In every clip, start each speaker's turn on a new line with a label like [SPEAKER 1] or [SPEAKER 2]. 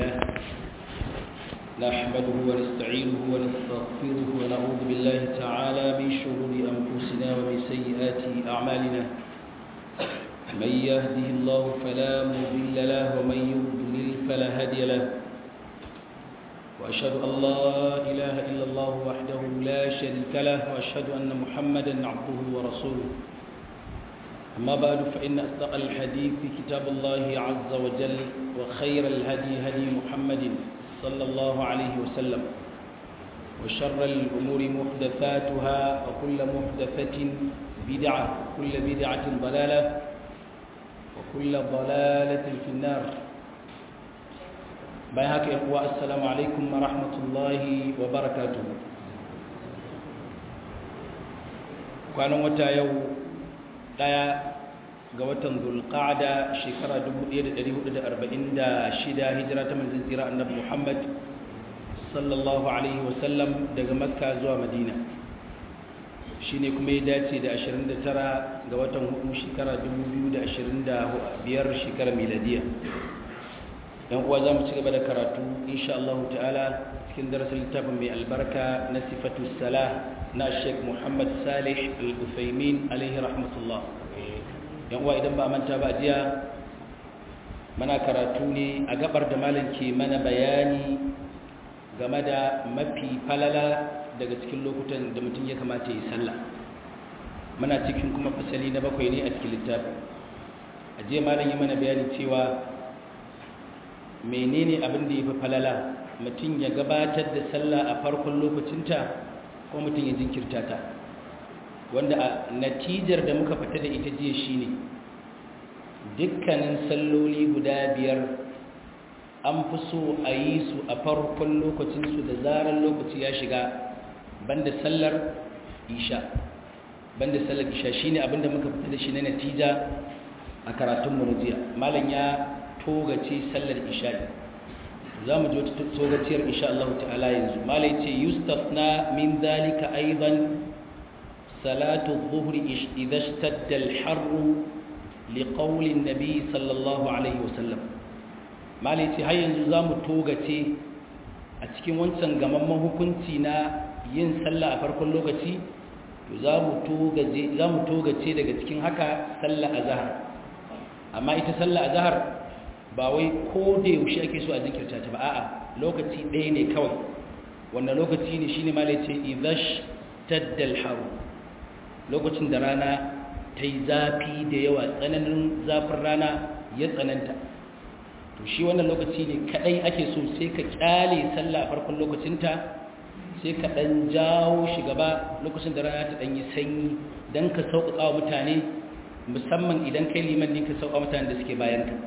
[SPEAKER 1] لله نحمده ونستعينه ونستغفره ونعوذ بالله تعالى من شرور أنفسنا ومن سيئات أعمالنا من يهده الله فلا مضل له ومن يضلل فلا هادي له وأشهد أن لا إله إلا الله وحده لا شريك له وأشهد أن محمدا عبده ورسوله أما بعد فإن أصدق الحديث كتاب الله عز وجل وخير الهدي هدي محمد صلى الله عليه وسلم وشر الأمور محدثاتها وكل محدثة بدعة وكل بدعة ضلالة وكل ضلالة في النار بيهاك إخوة السلام عليكم ورحمة الله وبركاته كانوا متى يوم daya ga watan zulqa'ada shekara 1446 hijira ta manzon tsira annabi Muhammad sallallahu alaihi wasallam daga makka zuwa madina shine kuma ya dace da 29 ga watan hudu shekara 2025 shekara miladiya yan uwa zamu ci gaba da karatu insha Allah ta'ala cikin darasin littafin mai albarka na sifatu salah na Sheikh Muhammad Salih Al-Uthaymin alaihi rahmatullah yan uwa idan ba manta ba jiya mana karatu ne a gabar da malam ke mana bayani game da mafi falala daga cikin lokutan da mutum ya kamata yi sallah muna cikin kuma fasali na bakwai ne a cikin littafin a jiya malam yi mana bayani cewa menene abin da ya fi falala mutum ya gabatar da sallah a farkon lokacinta ko mutum ya jinkirta ta wanda a natijar da muka fita da ita jiya shine dukkanin salloli guda biyar an fi so a yi su a farkon lokacinsu da zarar lokaci ya shiga banda sallar isha banda sallar isha shine abinda muka fita da shi na natija a karatun mu jiya malam ya togace sallar isha za mu ji wata togaciyar insha Allah ta'ala yanzu malai ce yustafna min zalika aidan salatu dhuhri idha ishtadda al-harr liqawli an-nabi sallallahu alaihi wasallam malai ce har yanzu za mu togace a cikin wancan gamamman hukunci na yin sallah a farkon lokaci to za mu togace za mu togace daga cikin haka sallah azhar amma ita sallah azhar ba wai ko da yaushe ake so a jinkirta ta ba a'a lokaci ɗaya ne kawai wannan lokaci ne shine ma ce idash taddal haru lokacin da rana ta yi zafi da yawa tsananin zafin rana ya tsananta to shi wannan lokaci ne kadai ake so sai ka kyale sallah farkon lokacinta sai ka dan jawo shi gaba lokacin da rana ta dan yi sanyi dan ka sauƙaƙa wa mutane musamman idan kai liman ne ka sauƙa mutane da suke bayan ka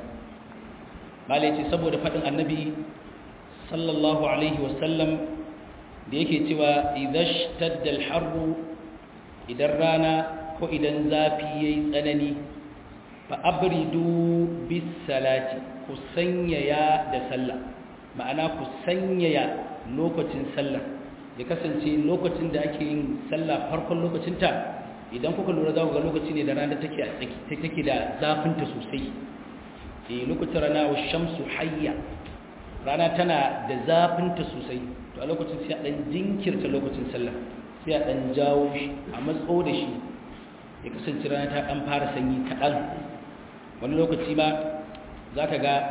[SPEAKER 1] malai ce saboda faɗin annabi sallallahu alaihi wasallam da yake cewa idash taddal harbu idan rana ko idan zafi yayi tsanani fa abridu bis salati ku sanyaya da sallah ma'ana ku sanyaya lokacin sallah ya kasance lokacin da ake yin sallah farkon lokacinta idan kuka lura za ku ga lokaci ne da rana take take da zafinta sosai e lokacin rana wa shamsu hayya rana tana da zafinta sosai to a lokacin sai a dan jinkirta lokacin sallah sai a dan jawo shi a matso da shi ya kasance rana ta dan fara sanyi kaɗan wani lokaci ma za ka ga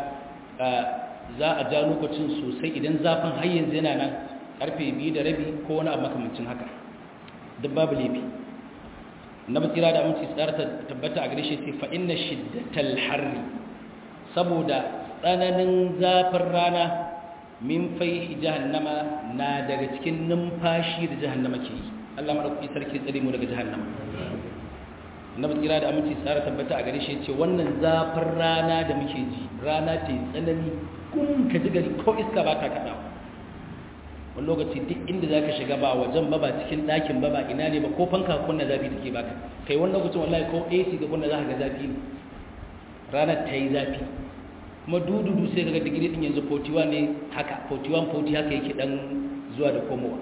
[SPEAKER 1] za a ja lokacin sosai idan zafin har yanzu yana nan karfe biyu da rabi ko wani abu makamancin haka duk babu laifi na basira da aminci tsara tabbata a gare shi ce fa inna shiddatal harri saboda tsananin zafin rana min fai jahannama na daga cikin numfashi da jahannama ke yi Allah maɗauki sarki tsare mu daga jahannama na tsira da aminci tsara tabbata a gare shi ce wannan zafin rana da muke ji rana ce tsanani kun ka ji gari ko iska ba ta kaɗawa wani lokaci duk inda za ka shiga ba wajen ba ba cikin ɗakin ba ba ina ne ba ko fanka kunna zafi take baka kai wani lokacin wallahi ko AC ga kunna za ka ga zafi ne ranar ta yi zafi kuma dududu sai kaga digiri din yanzu 41 ne haka 41 40 haka yake dan zuwa da komowa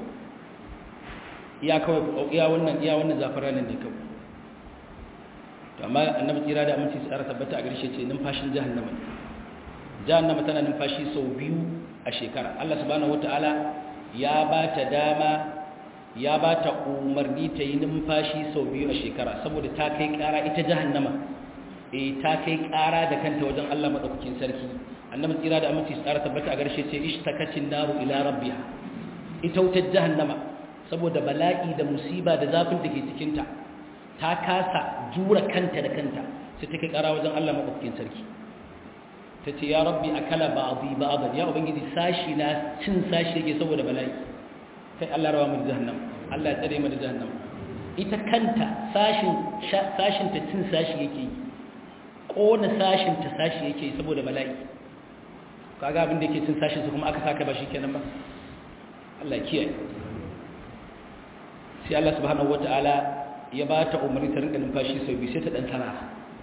[SPEAKER 1] iya kawai iya wannan iya wannan zafin ranar ne kawai to amma annabi tsira da aminci tsara tabbata a garshe ce numfashin jahannama jahannama tana numfashi sau biyu a shekara Allah subhanahu wataala ya ba ta dama ya ba ta umarni ta yi numfashi sau biyu a shekara saboda ta kai kara ita jahannama eh ta kai kara da kanta wajen Allah madaukakin sarki annabi tsira da aminci tsara tabbata a garshe ce ishtakacin naru ila rabbiha ita wutar jahannama saboda bala'i da musiba da zafin da ke cikinta ta kasa jura kanta da kanta sai ta kai kara wajen Allah madaukakin sarki ta ce ya rabbi akala ba'dhi ba'dhan ya ubangiji sashi na cin sashi yake saboda bala'i kai Allah rawa mu jahannam Allah ya tsare mu da jahannam ita kanta sashin sashin ta cin sashi yake kona sashin ta sashi yake saboda bala'i kaga abin da yake cin sashin su kuma aka saka ba shikenan ba Allah ya kiyaye sai Allah subhanahu wataala ya ba ta umarni ta rinka numfashi sau biyu sai ta dan tana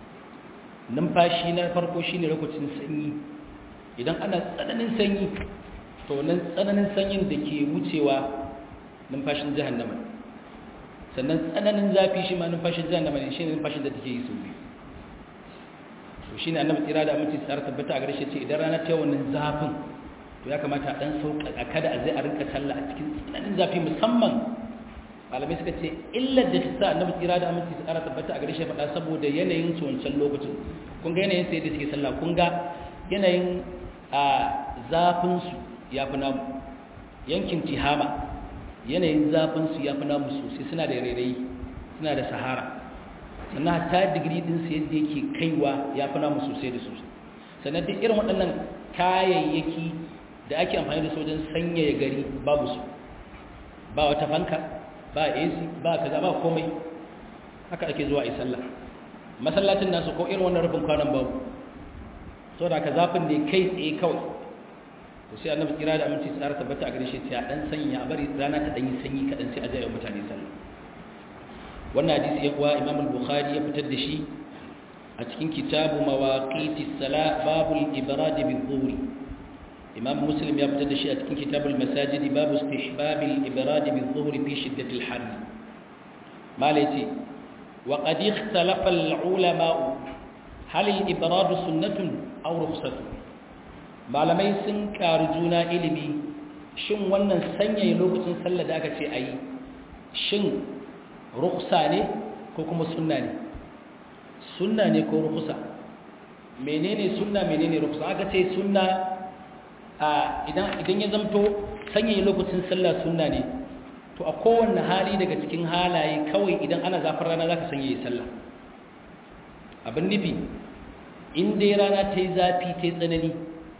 [SPEAKER 1] numfashi na farko shine lokacin sanyi idan ana tsananin sanyi to nan tsananin sanyin da ke wucewa numfashin jahannama sannan tsananin zafi shi ma numfashin jahannama ne shine numfashin da take yi sau biyu to shine annabi tsira da aminci tsara tabbata a garshe ce idan rana ta wannan zafin to ya kamata a dan sauka kada a zai a rinka sallah a cikin tsananin zafi musamman malamai suka ce illar da ta sa annabi tsira da aminci tsara tabbata a garshe faɗa saboda yanayin su wancan lokacin kun ga yanayin sai da suke sallah kun ga yanayin a zafin su ya fi namu yankin tihama yanayin zafin su ya fi namu sosai suna da rairayi suna da sahara sannan hatta digiri din su yadda yake kaiwa ya fi namu sosai da sosai sannan duk irin waɗannan kayayyaki da ake amfani da su wajen sanyaya gari babu su ba wata fanka ba AC ba kaza ba komai haka ake zuwa yi sallah masallacin nasu ko irin wannan rufin kwanan babu so da ka zafin ne kai tsaye kawai to sai annabi kira da aminci tsara tabbata a gare shi sai a dan sanya a bari rana ta dan yi sanyi kadan sai a jaya mutane sallah wannan hadisi ya kuwa Imam al-Bukhari ya fitar da shi a cikin kitabu mawaqitis sala babul ibrad bi-dhuhri imam muslim ya fitar da shi a cikin kitabul masajid babu istihbab al-ibrad bi-dhuhr fi shiddat al-har malaiti wa qad ikhtalafa al-ulama hal al-ibrad sunnatun aw rukhsatun malamai sun karu juna ilimi shin wannan sanyaye lokacin sallah da aka ce ayi shin rukhsa ne ko kuma sunna ne sunna ne ko rukhsa menene sunna menene rukhsa aka ce sunna idan ya zamto sanyaye lokacin sallah sunna ne to a kowanne hali daga cikin halaye kawai idan ana zafin rana za ka sanyaye sallah abin nufi in dai rana ta yi zafi ta yi tsanani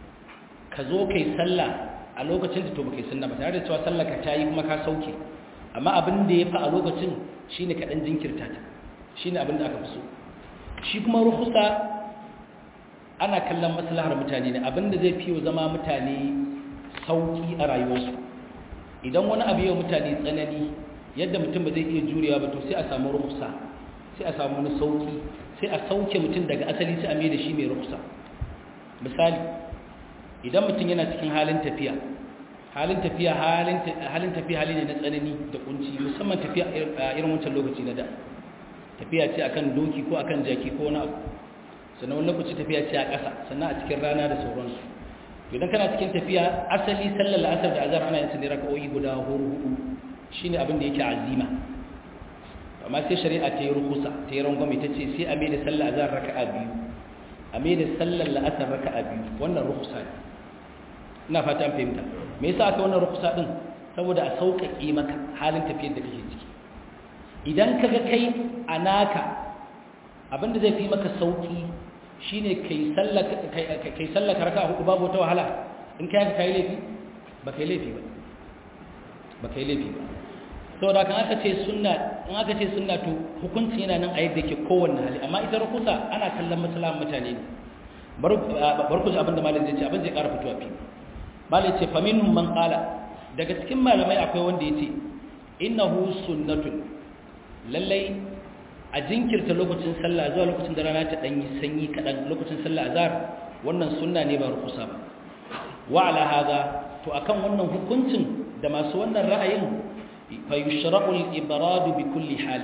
[SPEAKER 1] ka zo ka yi sallah a lokacin da to ba ka yi sunna ba tare da cewa sallah ka ta yi kuma ka sauke amma abin da ya fi a lokacin shi ne kaɗan jinkirta ta shi ne abin da aka fi so shi kuma ruhusa ana kallon maslahar mutane ne abinda zai fiye zama mutane sauki a rayuwarsu idan wani abu yau mutane tsanani yadda mutum ba zai iya jurewa ba to sai a samu rukusa sai a samu wani sauki sai a sauke mutum daga asali sai a mai da shi mai rukusa misali idan mutum yana cikin halin tafiya halin tafiya halin tafiya hali ne na tsanani da kunci musamman tafiya a irin wancan lokaci na da tafiya ce akan doki ko akan jaki ko wani abu sannan wani lokaci tafiya ce a ƙasa sannan a cikin rana da sauransu idan kana cikin tafiya asali sallar la'asar da azhar ana yin su ne raka'o'i guda hudu shine abin da yake azima amma sai shari'a ta yi rukusa ta yi rangwame ta ce sai a mai da sallar azhar raka'a biyu a mai da sallar la'asar raka'a biyu wannan rukusa ne ina fata an fahimta me yasa aka wannan rukusa din saboda a sauƙaƙe maka halin tafiyar da kake ciki idan kaga kai a naka abinda zai fi maka sauƙi shine kai sallaka raka hudu babu wata wahala in kai ka kai laifi ba kai laifi ba ba kai laifi ba saboda kan aka ce sunna in aka ce sunna to hukunci yana nan a yadda yake kowanne hali amma ita rukusa ana kallon maslahan mutane ne bar ku ji abin da malam zai ce abin zai ƙara fitowa fi malam ce fa minhum man qala daga cikin malamai akwai wanda yace innahu sunnatun lallai a jinkirta lokacin sallah zuwa lokacin da rana ta danyi sanyi kadan lokacin sallah azhar wannan sunna ne ba rukusa ba wa ala hada to akan wannan hukuncin da masu wannan ra'ayin fa yushra'u al-ibrad bi kulli hal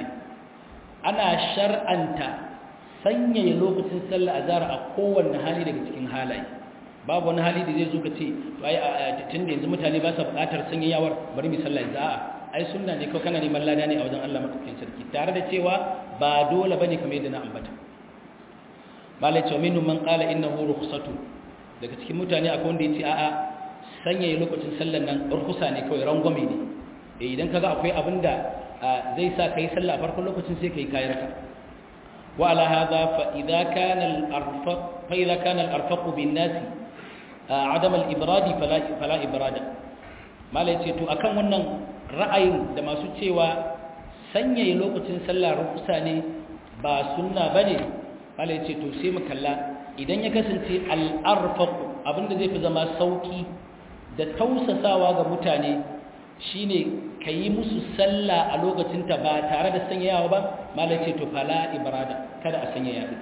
[SPEAKER 1] ana shar'anta sanyaya lokacin sallah azhar a kowanne hali daga cikin halaye babu wani hali da zai zo ka ce to ai tun da yanzu mutane ba sa buƙatar sanyayawar bari mu sallah yanzu a'a ai sunna ne ko kana neman lada ne a wajen Allah madaukakin sarki tare da cewa ba dole bane kamar yadda na ambata malai cewa minhum man qala innahu rukhsatu daga cikin mutane akwai wanda yace a'a sanya lokacin sallar nan rukhsa ne kawai rangwame ne eh idan kaga akwai abinda zai sa kai sallah a farkon lokacin sai kai kayar ka wa ala hadha fa idza kana al arfaq fa idza kana al arfaq bin nas adam al ibradi fala fala ibrada malai ce to akan wannan ra'ayin da masu cewa sanya lokacin sallah rukhsa ne ba sunna bane malai ce to sai mu kalla idan ya kasance al'arfaku abinda zai fi zama sauki da tausasawa ga mutane shine ka yi musu sallah a lokacinta ba tare da sanyayawa ba malai ce to fala ibrada kada a sanya yaɗi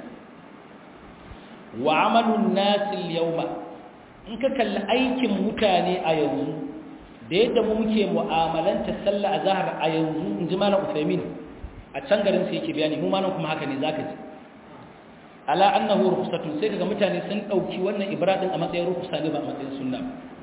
[SPEAKER 1] wa amalun nasil yauma in ka kalli aikin mutane a yanzu da yadda mu muke mu'amalanta sallah a zahar a yanzu in ji malam usaimin a can garin sai yake bayani mu malam kuma haka ne zaka ji ala annahu rukhsatun sai kaga mutane sun dauki wannan ibradin a matsayin rukhsa ne ba a matsayin sunna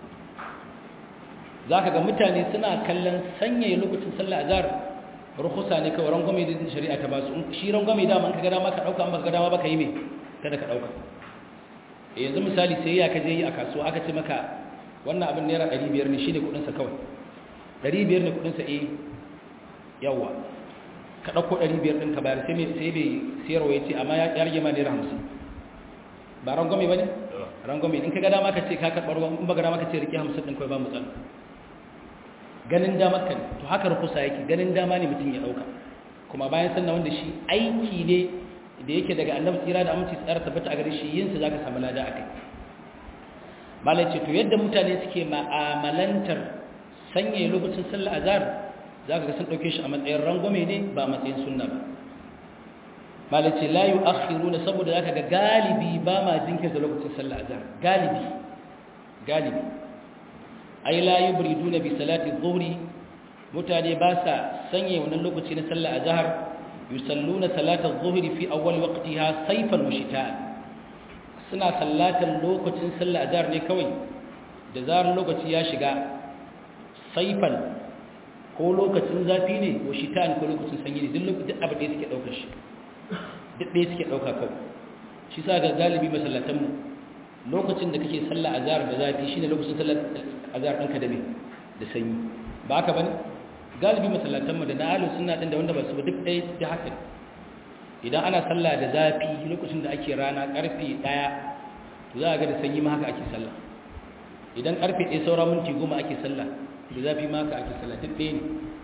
[SPEAKER 1] zaka ga mutane suna kallon sanya lokacin sallah azhar rukhsa ne kawai rangwame da shari'a ta basu shi rangwame da man kaga dama ka dauka an baka dama baka yi me kada ka dauka yanzu misali sai ya kaje yi a kasuwa aka ce maka wannan abin naira 500 ne shine kudin sa kawai 500 ne kudin sa eh yawa ka ɗauko ɗari biyar ɗin ka bayar sai bai siyarwa ya ce amma ya rage ma naira hamsin ba rangwame ba ne? rangwame in ka ga dama ka ce ka karɓar ruwan in ba ga dama ka ce rike hamsin ɗin kawai ba matsala ganin damar ka ne to haka rukusa yake ganin dama ne mutum ya ɗauka kuma bayan sannan wanda shi aiki ne da yake daga annabi tsira da aminci tsara tabbata a gare shi yinsa za ka samu lada a kai malai ce to yadda mutane suke ma'amalantar sanya lokacin sallah azhar za ka ga sun ɗauke shi a matsayin rangwame ne ba a matsayin sunna ba malace la yi akhiru na saboda za ka ga galibi ba ma jinkirta lokacin sallah azhar galibi galibi ai la yi buridu na bi salati zuhri mutane ba sa sanya wannan lokaci na sallah azhar yusalluna salatar zuhri fi awwal waqtiha sayfan wa shita'an suna sallatan lokacin sallah azhar ne kawai da zarar lokaci ya shiga saifan ko lokacin zafi ne ko shitan ko lokacin sanyi ne duk lokacin abu ɗaya suke ɗaukar shi duk ɗaya suke ɗauka kawai shi sa ga galibi masallatanmu lokacin da kake sallah azhar da zafi shine lokacin sallar azhar ɗinka da me da sanyi ba haka bane galibi masallatanmu da na ahlus sunna din da wanda ba su ba duk ɗaya da haka idan ana sallah da zafi lokacin da ake rana karfe 1 to za a ga da sanyi ma haka ake sallah idan karfe 1 saura minti 10 ake sallah da zafi ma haka ake sallah duk ɗaya ne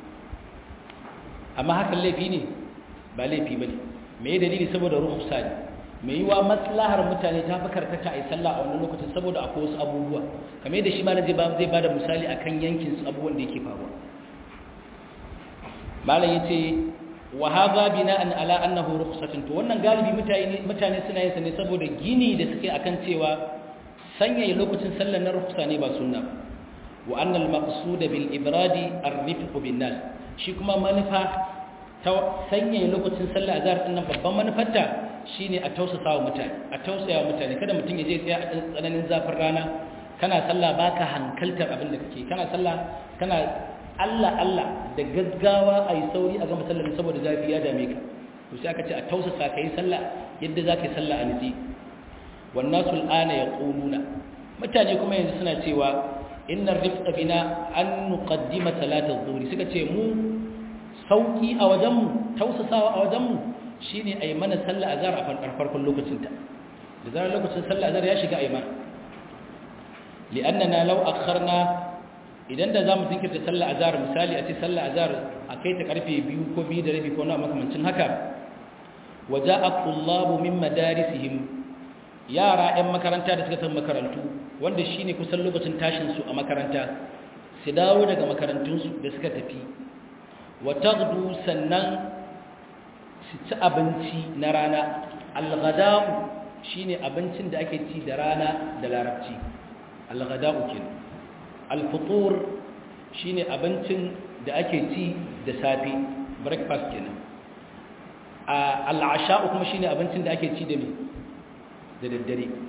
[SPEAKER 1] amma hakan laifi ne ba laifi ba ne me ya dalili saboda ruhusa ne mai yiwa maslahar mutane ta fi karkata a yi sallah a wannan lokacin saboda akwai wasu abubuwa kamar yadda shi ma zai ba da misali akan yankin su abubuwan da yake faruwa malam ya ce wa haza bina'an ala annahu rukhsatun to wannan galibi mutane mutane suna yin sa ne saboda gini da suke akan cewa sanya lokacin sallar na rukhsa ne ba sunna ba wa anna al-maqsud bil ibradi ar-rifq bin nas shi kuma manufa ta sanya lokacin sallar azhar din nan babban manufarta shine a tausasa wa mutane a tausaya wa mutane kada mutum ya je tsaya a tsananin zafin rana kana sallah baka hankaltar abin da kake kana sallah kana Allah Allah da gaggawa a yi sauri a gama sallar saboda zafi ya dame ka to sai aka ce a tausasa ka yi sallah yadda za ka yi sallah a nitsi wannan sul'ana ya ƙununa mutane kuma yanzu suna cewa inna rifqa bina an nuqaddima salatar zuhri suka ce mu sauki a wajenmu tausasawa a wajenmu shine a yi mana sallah azhar a farkon lokacinta da zarar lokacin sallah azhar ya shiga a yi mana li'annana law akharna idan da za mu jinkirta sallah azhar misali a ce sallah azhar a kai ta karfe biyu ko biyu da rabi ko na makamancin haka waja'a tullabu min madarisihim yara 'yan makaranta da suka tafi makarantu wanda shine kusan lokacin tashin su a makaranta su dawo daga makarantun su da suka tafi wa taghdu sannan su ci abinci na rana al-ghada'u shine abincin da ake ci da rana da larabci al-ghada'u kenan alfutur shine abincin da ake ci da safe breakfast kenan al'asha'u kuma shine abincin da ake ci da me da daddare to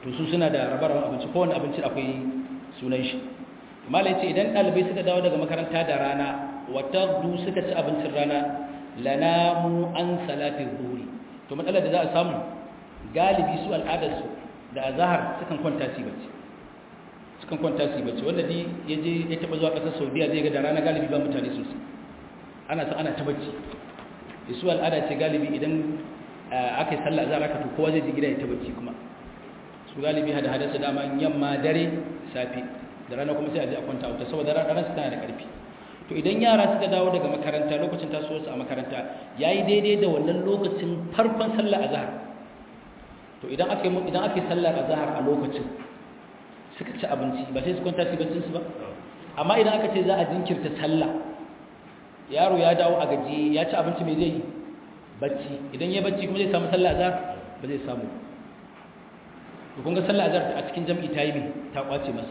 [SPEAKER 1] to su suna da rabar abinci kowane abinci akwai sunan shi malai ce idan ɗalibai suka dawo daga makaranta da rana wata du suka ci abincin rana lanamu an salatin zuhuri to matsalar da za a samu galibi su al'adarsu da azahar sukan kwanta su bacci sukan kwanta su bacci wanda di ya je ya taɓa zuwa ƙasar saudiya zai ga da rana galibi ba mutane sosai ana sa ana ta bacci su al'ada ce galibi idan aka yi sallah azahar aka to kowa zai ji gida ya ta bacci kuma su galibi hada hada su dama yamma dare safe da rana kuma sai a je a kwanta wuta saboda rana su tana da ƙarfi to idan yara suka dawo daga makaranta lokacin tasowarsu a makaranta ya yi daidai da wannan lokacin farkon sallar azahar to idan aka yi idan aka yi sallar azahar a lokacin suka ci abinci ba sai su kwanta su baccin su ba amma idan aka ce za a jinkirta sallah yaro ya dawo a gaji ya ci abinci mai zai yi bacci idan ya bacci kuma zai samu sallar azahar ba zai samu to kun ga sallar azahar a cikin jam'i ta yi ta kwace masa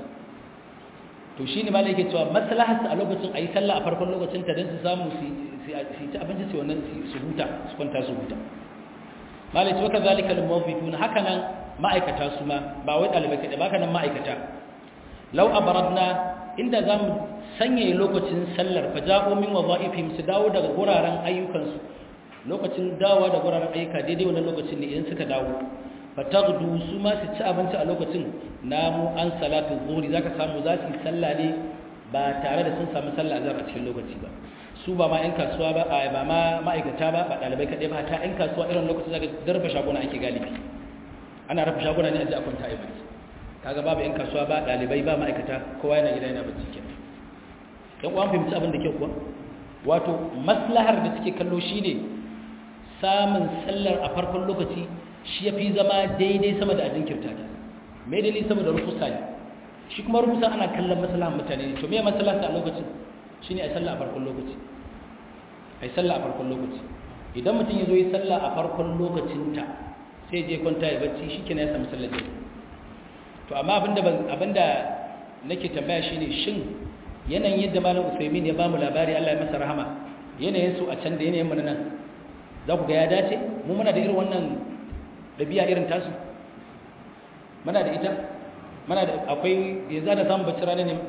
[SPEAKER 1] to shi ne malai yake cewa maslaharsa a lokacin a yi sallah a farkon lokacin ta don su samu su ci abinci su wannan su huta su kwanta su huta malai ce waka zalika al-mawfiqun haka nan ma'aikata su ma ba wai dalibai kaɗai ba nan ma'aikata law abaradna inda zamu sanya lokacin sallar fa ja'u min wadha'ifihim su dawo daga guraren ayyukansu lokacin dawowa da guraren ayyuka daidai wannan lokacin ne idan suka dawo fatagdu su ma su ci abinci a lokacin namu an salatu zuhri zaka samu za su yi sallah ne ba tare da sun samu sallah azhar a cikin lokaci ba su ba ma 'yan kasuwa ba a ba ma ma'aikata ba ba ɗalibai kaɗai ba ta 'yan kasuwa irin lokacin zaka darba shaguna ake galibi ana rafa shaguna ne a ji a kwanta a bacci kaga babu 'yan kasuwa ba ɗalibai ba ma'aikata kowa yana gida yana bacci ke ɗan uwan fahimci abin da kyau kuwa wato maslahar da suke kallo shine samun sallar a farkon lokaci shi ya fi zama daidai sama da a jinkirta ta mai dalili saboda rufusa ne shi kuma rufusa ana kallon maslahan mutane ne to me maslaha a lokacin shine a sallah a farkon lokaci ai sallah a farkon lokaci idan mutum ya zo yi sallah a farkon lokacinta sai je kwanta ya bacci shi kenan ya samu sallar jami'a to amma abinda abinda nake tambaya shine shin yanayin yadda malam Usaimin ya bamu labari Allah ya masa rahama yanayin su a can da yanayin mu nan za ku ga ya dace mu muna da irin wannan dabi'a irin tasu muna da ita muna da akwai yanzu da samu bacci rana ne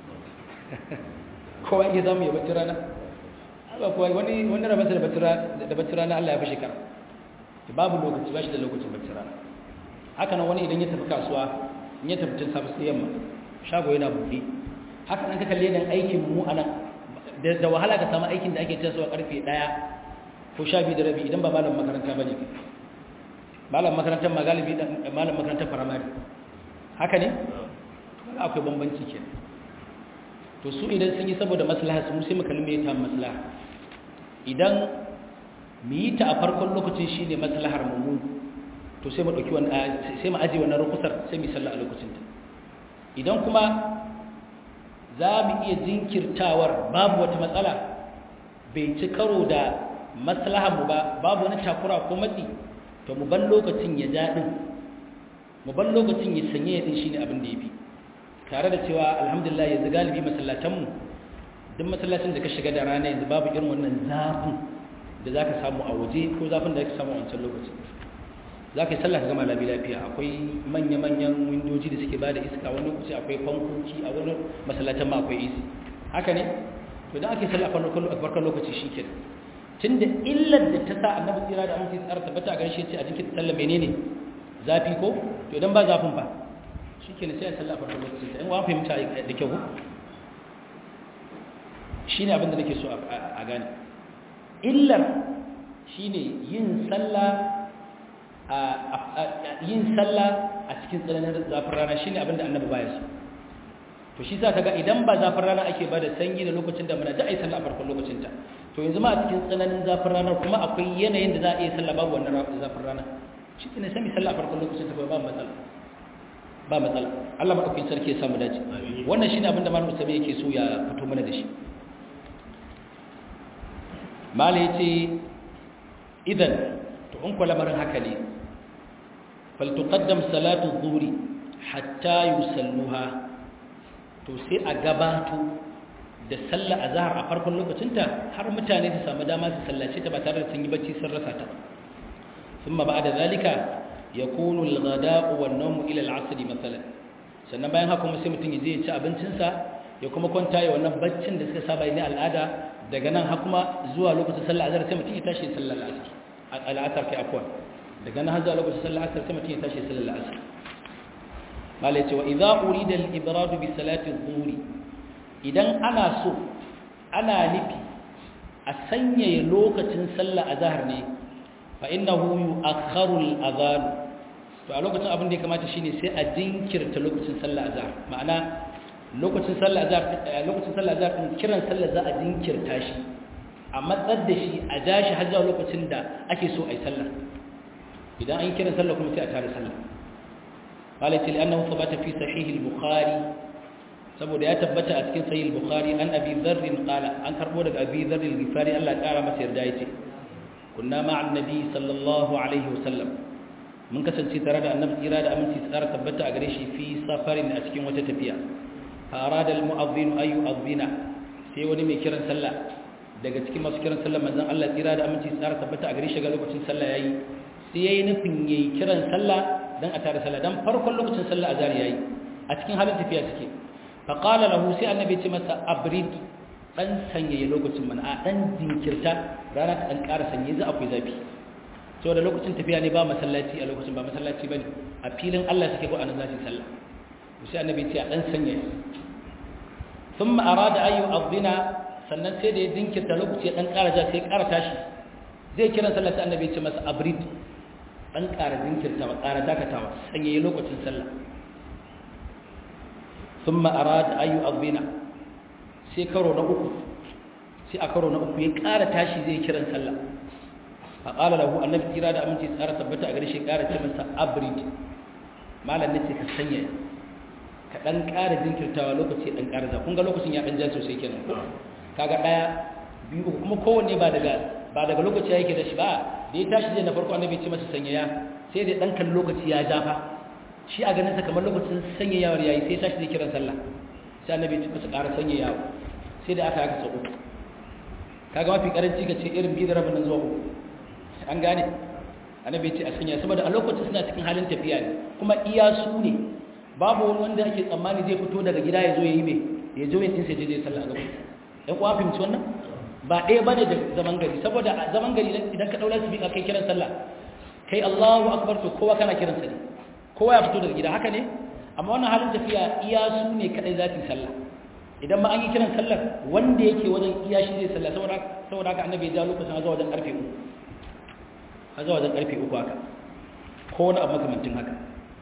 [SPEAKER 1] kowa iya samu ya bacci rana ba kowa wani wani rabansa da bacci rana Allah ya fi shekara babu lokaci ba shi da lokacin bacci rana haka nan wani idan ya tafi kasuwa in ya tafi cin safi sai yamma shago yana buɗe haka nan ka kalle nan aikin mu anan da wahala ka samu aikin da ake tasowa karfe ɗaya ko sha biyu da rabi idan ba malam makaranta ba ne malam makarantar ma galibi malam makarantar firamare haka ne akwai bambanci kenan to su idan sun yi saboda maslaha su sai mu kalme ta maslaha idan mu yi ta a farkon lokacin shine maslahar mu to sai mu dauki wannan sai mu aje wannan rukusar sai mu sallah a lokacin ta idan kuma za mu iya jinkirtawar babu wata matsala bai ci karo da maslahar mu ba babu wani takura ko matsi to mu ban lokacin ya ja din mu ban lokacin ya sanye din shine abin da yafi tare da cewa alhamdulillah yanzu galibi masallatanmu duk masallacin da ka shiga da rana yanzu babu irin wannan zafin da za ka samu a waje ko zafin da ka samu a wancan lokacin za ka yi sallah ka gama labi lafiya akwai manya-manyan windoji da suke ba da iska wani lokaci akwai fankoki a wani masallacin ma akwai isi haka ne to idan ake sallah a farkon lokaci shi ke tun da illar da ta sa annabi tsira da amince tsara tabbata a garshe ce a jikin sallah menene zafi ko to idan ba zafin ba shi ke sai a sallah farkon lokacin ta in wa fahimta da kyau shi ne abinda nake so a gane illar shi ne yin sallah a cikin tsananin zafin rana shi ne abinda annabi baya su to shi sa kaga idan ba zafin rana ake ba da sanyi da lokacin da muna da a yi sallah a farkon lokacin ta to yanzu ma a cikin tsananin zafin rana kuma akwai yanayin da za a iya sallah babu wannan zafin rana shi ne sami sallah a farkon lokacin ta ba matsala ba matsala Allah madaukakin sarki ya samu dace wannan shine abinda malamu sabi yake so ya fito mana da shi mala yace idan to in kula lamarin haka ne fal tuqaddam salatu dhuhri hatta yusalluha to sai a gabato da sallah azhar a farkon lokacinta har mutane su samu dama su sallace ta ba tare da sun yi bacci sun rasa ta thumma ba'da zalika yakunu al-ghada'u wan-nawmu ila al-'asr mathalan sannan bayan haka kuma sai mutum ya je ya ci abincinsa ya kuma kwanta ya wannan baccin da suka saba ne al'ada daga nan har kuma zuwa lokacin sallar azhar sai mutum ya tashi sallar asr al'asar kai afwan daga nan har zuwa lokacin sallar asr sai mutum ya tashi sallar asr mala yace wa idza urida al-ibrad bi salati adh-dhuhr idan ana so ana nufi a sanya lokacin sallar azhar ne fa innahu yu'akhkharu al-adhan to a lokacin abin da ya kamata shine sai a jinkirta lokacin sallar azhar ma'ana lokacin sallar azhar lokacin sallar azhar din kiran sallar za a jinkirta shi a matsar da shi a ja shi har zuwa lokacin da ake so ai sallar idan an yi kiran sallar kuma sai a tare sallar qala til annahu thabata fi sahih al-bukhari saboda ya tabbata a cikin sahih al-bukhari an abi dharr qala an karbo daga abi dharr al-ghifari Allah ya kara masa yarda yace kunna ma'an nabi sallallahu alaihi wasallam mun kasance tare da annabi tsira da aminci tsara tabbata a gare shi fi safarin a cikin wata tafiya farada almu'adhdhin ay yu'adhdhina sai wani mai kiran sallah daga cikin masu kiran sallah manzon Allah tsira da aminci tsara tabbata a gare shi ga lokacin sallah yayi sai yayi nufin yayi kiran sallah dan a tare sallah dan farkon lokacin sallah azhar yayi a cikin halin tafiya suke fa qala lahu sai annabi ce masa abrid dan sanyaye lokacin mana a dan jinkirta rana ta dan ƙara sanye za akwai zafi saboda lokacin tafiya ne ba masallaci a lokacin ba masallaci bane a filin Allah suke ko anan zasu sallah sai annabi ce a dan sanya thumma arada ayu adina sannan sai da ya dinkirta lokaci dan ƙara ja sai ƙara tashi zai kiran sallah sai annabi ce masa abrid dan ƙara dinkirta ba ƙara dakatawa sanya lokacin sallah thumma arada ayu adina sai karo na uku sai a karo na uku ya ƙara tashi zai kiran sallah faƙala lahu annabi tsira da aminci tsara tabbata a gare shi ƙara ce masa abrid malam nace ka sanya ka dan ƙara jinkirtawa lokaci dan ƙara za kun ga lokacin ya dan ja sosai kenan kaga daya biyu uku kuma kowanne ba daga ba daga lokaci yake da shi ba da ya tashi zai na farko annabi ce masa sanyaya sai dai dan kan lokaci ya ja fa shi a ganin sa kamar lokacin sanyayawar yayi sai tashi zai kiran sallah sai annabi ce masa ƙara sanyayawa sai da aka haka sau uku kaga mafi karanci ka ce irin biyu da rabin nan zuwa uku an gane annabi ce a sanya saboda a lokacin suna cikin halin tafiya ne kuma iya su ne babu wani wanda ake tsammani zai fito daga gida ya zo ya yi mai ya zo ya tsin sai je sallah a gaban ɗan kuwa fahimci wannan ba ɗaya ba ne da zaman gari saboda a zaman gari idan ka ɗaura su kai kiran sallah kai Allahu akbar to kowa kana kiran sa ne kowa ya fito daga gida haka ne amma wannan halin tafiya iya su ne kadai za su yi sallah idan ma an yi kiran sallar wanda yake wajen iya shi zai sallah saboda saboda haka annabi ya ja lokacin zuwa wajen karfe uku a zuwa wajen karfe uku haka ko wani abu makamantin haka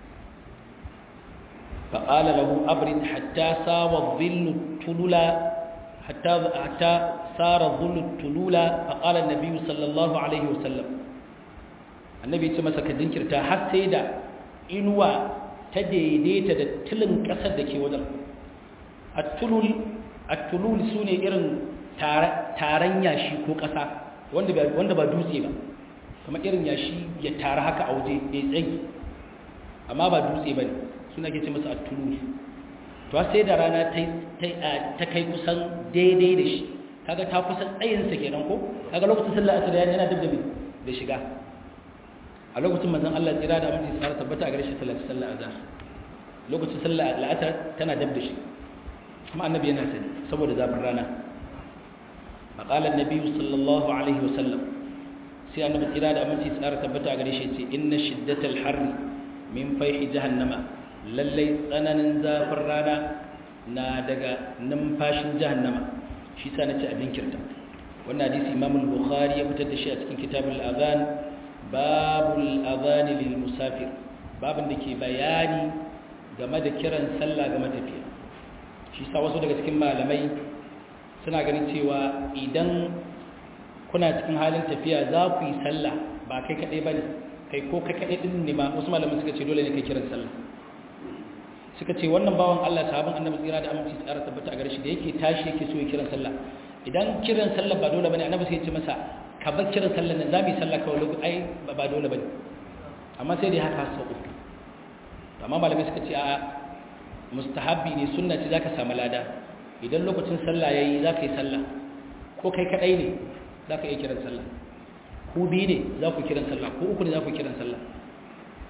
[SPEAKER 1] faƙala lahu abrin hatta sawa zillu tulula hatta hatta sara zillu tulula faƙala nabi sallallahu alaihi wasallam annabi ya ce masa ka jinkirta har sai da inuwa ta daidaita da tilin ƙasar da ke wajen at-tulul at-tulul sune irin taron yashi ko ƙasa wanda ba dutse ba kamar irin yashi ya tara haka a waje mai tsayi amma ba dutse ba ne suna ke ce masa a tulu to sai da rana ta kai kusan daidai da shi kaga ta kusan tsayinsa kenan ko kaga lokacin sallah asir yana dab da da shiga a lokacin manzon Allah tsira da aminci tsara tabbata a gare shi sallah sallah azhar lokacin sallah al'asar tana dab da shi kuma annabi yana sani saboda zafin rana فقال النبي صلى الله عليه وسلم sai annabi kira da aminci tsara tabbata a gare shi ce inna shiddatal harri min faihi jahannama lallai tsananin zafin rana na daga numfashin jahannama shi sa nace abin kirta wannan hadisi Imam al-Bukhari ya fitar da shi a cikin kitabul azan babul azan lil musafir babin da ke bayani game da kiran sallah ga matafiya shi sa wasu daga cikin malamai suna ganin cewa idan kuna cikin halin tafiya za ku yi sallah ba kai kaɗai ba ne kai ko kai kaɗai ɗin ne ma wasu malamin suka ce dole ne kai kiran sallah suka ce wannan bawan Allah sahabin annabi tsira da aminci tsara tabbata a gare shi da yake tashi yake so ya kiran sallah idan kiran sallah ba dole bane annabi sai ya ce masa ka bar kiran sallah nan za mu yi sallah kawai lokaci ai ba dole bane amma sai dai haka sau uku amma malamai suka ce a mustahabbi ne sunna ce zaka samu lada idan lokacin sallah yayi zaka yi sallah ko kai kadai ne zaka iya kiran sallah ku biyu ne za ku kiran sallah ko uku ne za ku kiran sallah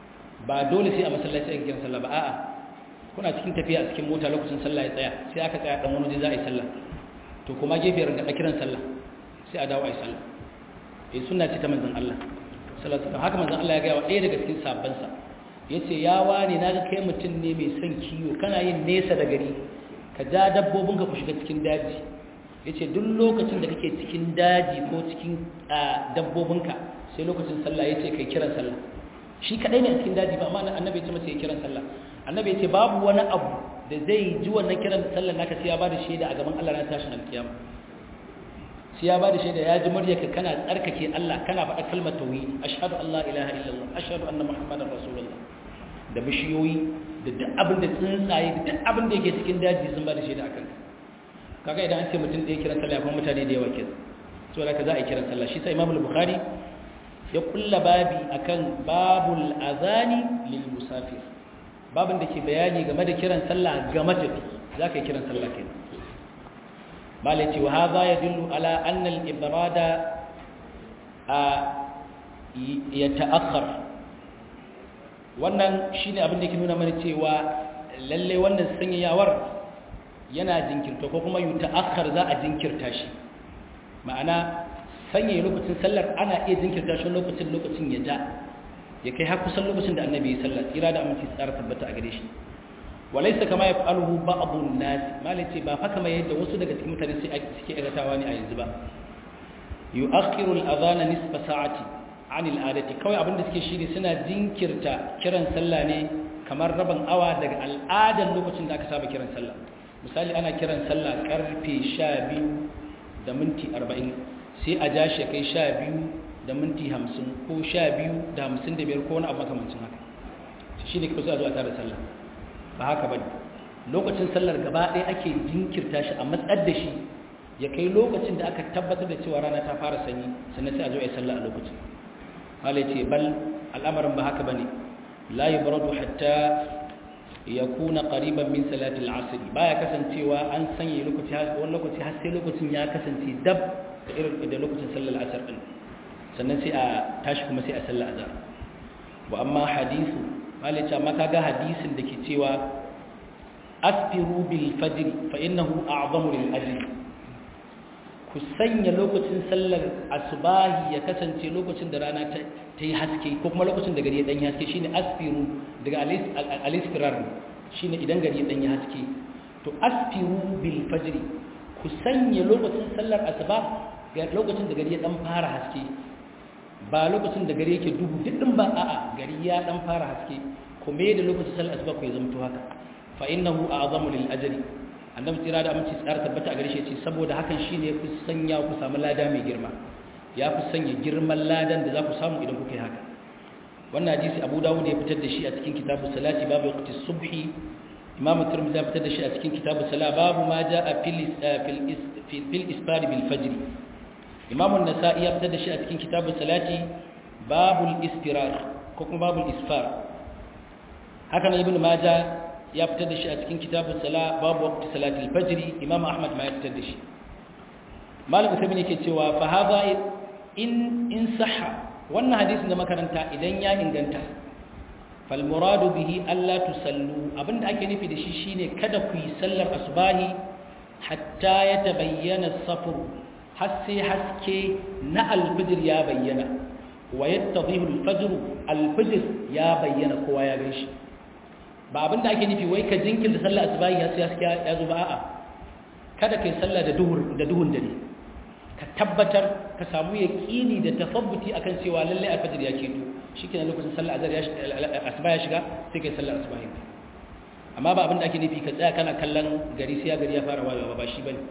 [SPEAKER 1] ba dole sai a masallaci ake kiran sallah ba a'a kuna cikin tafiya a cikin mota lokacin sallah ya tsaya sai aka tsaya dan wani za a yi sallah to kuma gefe rinka kiran sallah sai a dawo a yi sallah eh sunna ce ta manzon Allah sallallahu alaihi haka manzon Allah ya ga wa ɗaya daga cikin sabban sa yace ya wani naga kai mutum ne mai son kiwo kana yin nesa da gari ka ja dabbobin ka ku shiga cikin daji yace duk lokacin da kake cikin daji ko cikin dabbobin ka sai lokacin sallah yace kai kiran sallah shi kadai ne a cikin daji ba amma annabi ya ce masa ya kiran sallah annabi ya ce babu wani abu da zai ji wannan kiran sallar naka sai ya bada shaida a gaban Allah ran tashin alkiyama sai ya bada shaida ya ji muryarka kana tsarkake Allah kana faɗa kalmar tauhid ashhadu an la ilaha illallah ashhadu anna muhammadar rasulullah da bishiyoyi da duk abin da tsuntsaye da duk abin da yake cikin daji sun bada shaida akan kaga idan an ce mutum ɗaya kiran sallah kuma mutane da yawa ke so da ka za a yi kiran sallah shi sai imamul bukhari ya kulla babi akan babul azani lil musafir babin da ke bayani game da kiran sallah ga matafi za ka yi kiran sallah ke malai ce wa haza ya dillu ala annal ibrada a ya ta'akhar wannan shine abin da ke nuna mana cewa lalle wannan sanyayawar yana jinkirta ko kuma yi ta'akhar za a jinkirta shi ma'ana sanya lokacin sallar ana iya jinkirta shi lokacin lokacin ya ja ya kai har kusan lokacin da annabi ya sallar tsira da aminci tsara tabbata a gare shi walaysa kama yaf'aluhu ba'dun nas malai ce ba fa kama yadda wasu daga cikin mutane sai suke aikatawa ne a yanzu ba yu'akhiru al-adhana nisfa sa'ati 'an al-'adati kawai abin da suke shine suna jinkirta kiran sallah ne kamar rabin awa daga al'adan lokacin da aka saba kiran sallah misali ana kiran sallah karfe 12 da minti 40 sai a ja shi kai 12 da minti 50 ko 12 da 55 ko wani abu makamancin haka shi ne kusa zuwa tare sallah ba haka bane lokacin sallar gaba ɗaya ake jinkirta shi a matsar da shi ya kai lokacin da aka tabbatar da cewa rana ta fara sanyi sannan sai a zo a yi sallah a lokacin malai ce bal al'amarin ba haka bane la yubradu hatta yakuna qariban min salati al-asr baya kasancewa an sanya lokaci wani lokaci har sai lokacin ya kasance dab da irin da lokacin sallar asar din sannan sai a tashi kuma sai a sallar azhar wa amma hadithu malai ce amma kaga hadisin da ke cewa asfiru bil fajr fa innahu a'zamu lil ajr ku sanya lokacin sallar asubahi ya kasance lokacin da rana ta yi haske ko kuma lokacin da gari ya danyi haske shine asfiru daga alisfirar shine idan gari ya danyi haske to asfiru bil fajr ku sanya lokacin sallar asuba ga lokacin da gari ya dan fara haske ba lokacin da gari yake duhu duk din ba a'a gari ya dan fara haske kuma da lokacin sallar asuba ku ya zamto haka fa innahu a'zamu lil ajri annabi tsira da aminci tsara tabbata a gare shi ce saboda hakan shine ya fi sanya ku samu lada mai girma ya fi sanya girman ladan da za ku samu idan kuka yi haka wannan hadisi abu dawud ya fitar da shi a cikin kitabu salati babu waqti subhi imam tirmidhi ya fitar da shi a cikin kitabu sala babu ma jaa fil fil isfar bil fajr imam an-nasa'i ya fitar da shi a cikin kitabu salati babul istirar ko kuma babul isfar haka nan ibnu majah ya fitar da shi a cikin kitabun sala babu waqti salatul fajr imam ahmad ma ya fitar da shi malam usaimin yake cewa fa hadha in in sahha wannan hadisin da makaranta idan ya inganta fal muradu bihi alla tusallu abinda ake nufi da shi shine kada ku yi sallar asbahi hatta yatabayyana as-safr har sai haske na al-fajr ya bayyana wa yattadhihu al-fajr al-fajr ya bayyana kowa ya ganshi ba abin da ake nufi wai ka jinkirta sallah asubahi ya sai haske ya zo ba a'a kada kai sallah da duhur da duhun dare ka tabbatar ka samu yaqini da tafabbuti akan cewa lalle alfajir ya keto shikenan lokacin sallah azhar ya asuba ya shiga sai kai sallah asubahi amma ba abin da ake nufi ka tsaya kana kallon gari sai ya gari ya fara wayewa ba shi bane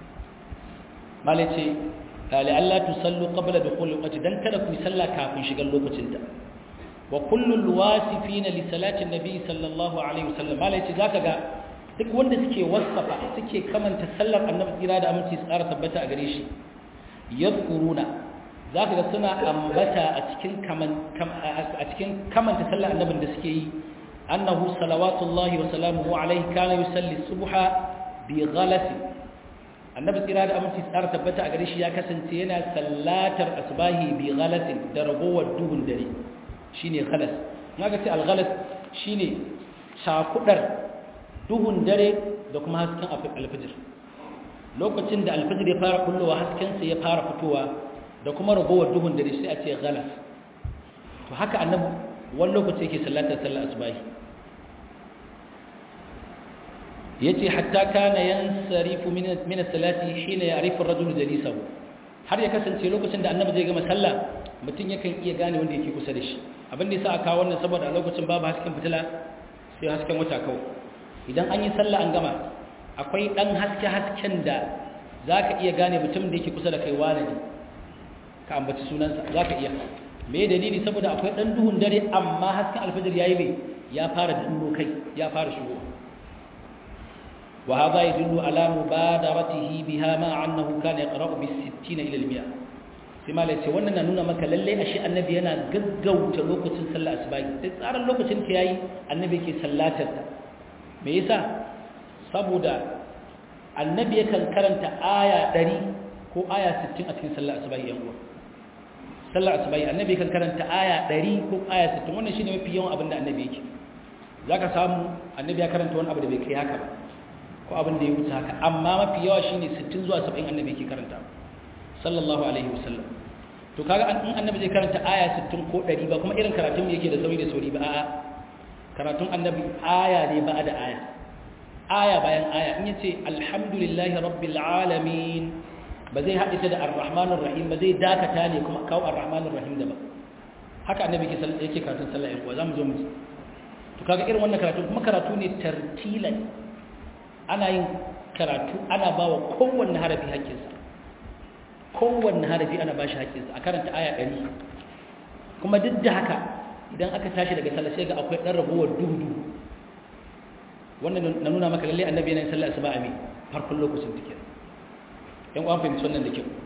[SPEAKER 1] malace la'alla tusallu qabla dukhul waqti dan kada ku yi sallah kafin shigar lokacin ta wa kullul wasifina li salati nabi sallallahu alaihi wasallam malai ce zaka ga duk wanda suke wasafa suke kamanta sallar annabi tsira da aminci tsara tabbata a gare shi yadkuruna zaka ga suna ambata a cikin kaman a cikin kamanta sallar annabin da suke yi annahu salawatullahi wa salamuhu alaihi kana yusalli subha bi ghalasi annabi tsira da aminci tsara tabbata a gare shi ya kasance yana sallatar asbahi bi ghalasin da ragowar duhun dare shine khalas naga ce alghalas shine shakudar duhun dare da kuma hasken alfijir lokacin da alfijir ya fara kullowa haskensa ya fara fitowa da kuma ragowar duhun dare sai a ce ghalas to haka annabi wani lokaci yake sallatar sallar asubahi yace hatta kana yansarifu min min as-salati hina ya'rifu ar-rajulu jalisahu har ya kasance lokacin da annabi zai gama sallah mutum yakan iya gane wanda yake kusa da shi abin da yasa aka wannan saboda a lokacin babu hasken fitila sai hasken wata kawai idan an yi sallah an gama akwai dan haske hasken da zaka iya gane mutum da yake kusa da kai wane ne ka ambaci sunansa zaka iya me dalili saboda akwai dan duhun dare amma hasken alfajir yayi me ya fara duro kai ya fara shigo wa hadha yadullu ala mubadaratihi biha ma annahu kana yaqra'u bis 60 ila al 100 sai malai ce wannan na nuna maka lalle ashe annabi yana gaggauta lokacin sallar asuba sai tsaran lokacin ta yayi annabi yake sallatar ta me yasa saboda annabi yakan karanta aya 100 ko aya 60 a cikin sallar asuba yan uwa sallar asubai annabi kan karanta aya 100 ko aya 60 wannan shine mafi yawan abin da annabi yake zaka samu annabi ya karanta wani abu da bai kai haka ba ko abin da ya wuce haka amma mafi yawa shine 60 zuwa 70 annabi yake karanta sallallahu alaihi wasallam to kaga in annabi zai karanta aya 60 ko 100 ba kuma irin karatun da yake da sauri da sauri ba a'a karatun annabi aya ne ba da aya aya bayan aya in yace alhamdulillahi rabbil alamin ba zai haɗe ta da ar-rahmanir rahim ba zai dakata ne kuma kawo ar-rahmanir rahim da ba haka annabi yake karatun sallah ɗan uwa zamu zo mu ji to kaga irin wannan karatu kuma karatu ne tartilan ana yin karatu ana bawa kowanne harafi haƙƙinsa kowanne harafi ana bashi haƙƙinsa a karanta aya ɗari kuma duk da haka idan aka tashi daga sallah sai ga akwai ɗan ragowar duhu wannan na nuna maka lalle annabi yana yin sallah asuba a me farkon lokacin take yan uwan fahimci wannan da kyau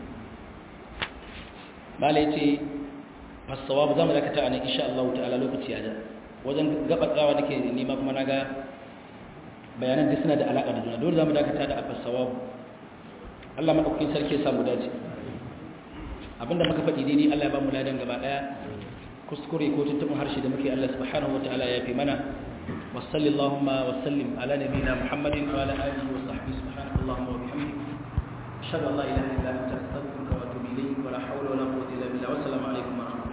[SPEAKER 1] mala ya ce fasawa ba za mu dakata a nan insha Allah ta'ala lokaci ya ja wajen gabatsawa nake nema kuma na ga bayanan da suna da alaƙa da juna dole za mu dakata da fasawa Allah maɗaukakin sarki ya samu dace abinda muka faɗi daidai Allah ya ba mu ladan gaba ɗaya kuskure ko tuntuɓin harshe da muke Allah subhanahu wa ta'ala ya fi mana وصلى اللهم وسلم على نبينا محمد وعلى اله وصحبه سبحانك اللهم وبحمدك أشهد أن لا إله إلا أنت أستغفرك وأتوب إليك ولا حول ولا قوة إلا بالله والسلام